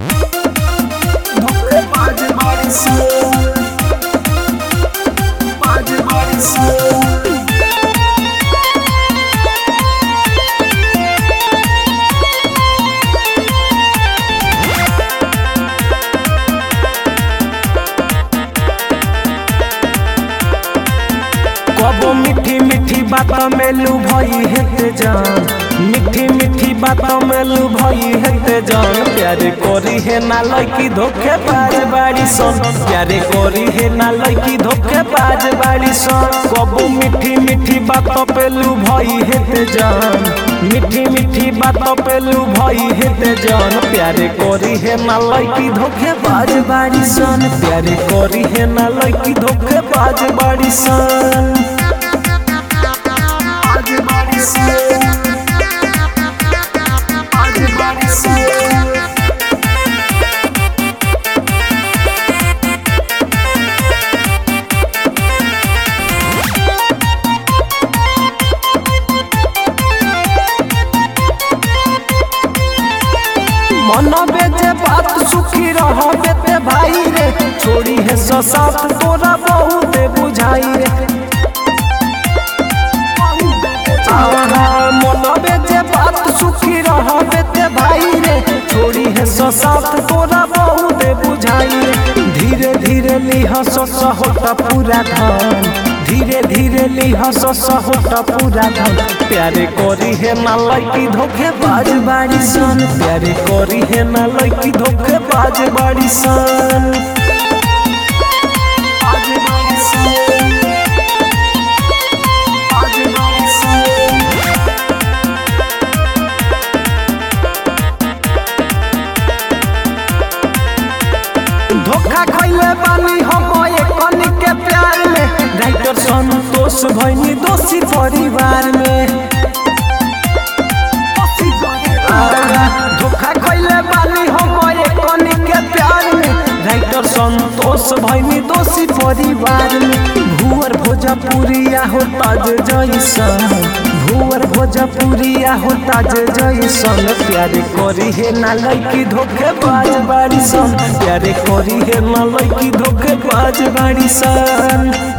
धोखेबाज बाड़ी सन बाज बाड़ी सन कबो मीठी मीठी बात में लू भई हेते जान मीठी मीठी बात में लू भई हेते जान प्यारे करी है ना लड़की धोखे बाज बाड़ी सन प्यारे करी है ना लड़की धोखे बाज बाड़ी सन कबो मीठी मीठी बात पे लू भई हेते जान मीठी मीठी बात पे लू भई हेते जान प्यारे करी है ना लड़की धोखे बाज बाड़ी सन प्यारे करी है ना लड़की धोखे बाज बाड़ी सन आज बाड़ी सन आज बाड़ी सन मनबे जे बात सुखी रहबे ते भाई रे छोड़ी है ससात तोरा बहुत बुझाई रे आहा, मनबे जे बात सुखी रहबे ते भाई रे छोड़ी है ससात तोरा बहुत बुझाई रे धीरे धीरे लिह सस होता पूरा धन धीरे धीरे लिह सस होता पूरा धन प्यारे करी है ना लड़की धोखे बाज बाड़ी सन प्यारे करी है ना लड़की धोखे बाज बाड़ी सन आज बाड़ी सन आज बाड़ी सन धोखा खैले बानी हम कनी के प्यार में राइटर संतोष भैनी दोषी परिवार में आहा, धोखा खैले बानी हम कनी के प्यार में राइटर संतोष भैनी दोषी परिवार में भुअर भोजपुरिया हो ताज जैसन भुअर भोजपुरिया हो ताज जैसन प्यारे करी है ना लड़की धोखे बाज बाड़ी सन प्यारे करी है ना लड़की धोखे बाज बाड़ी सन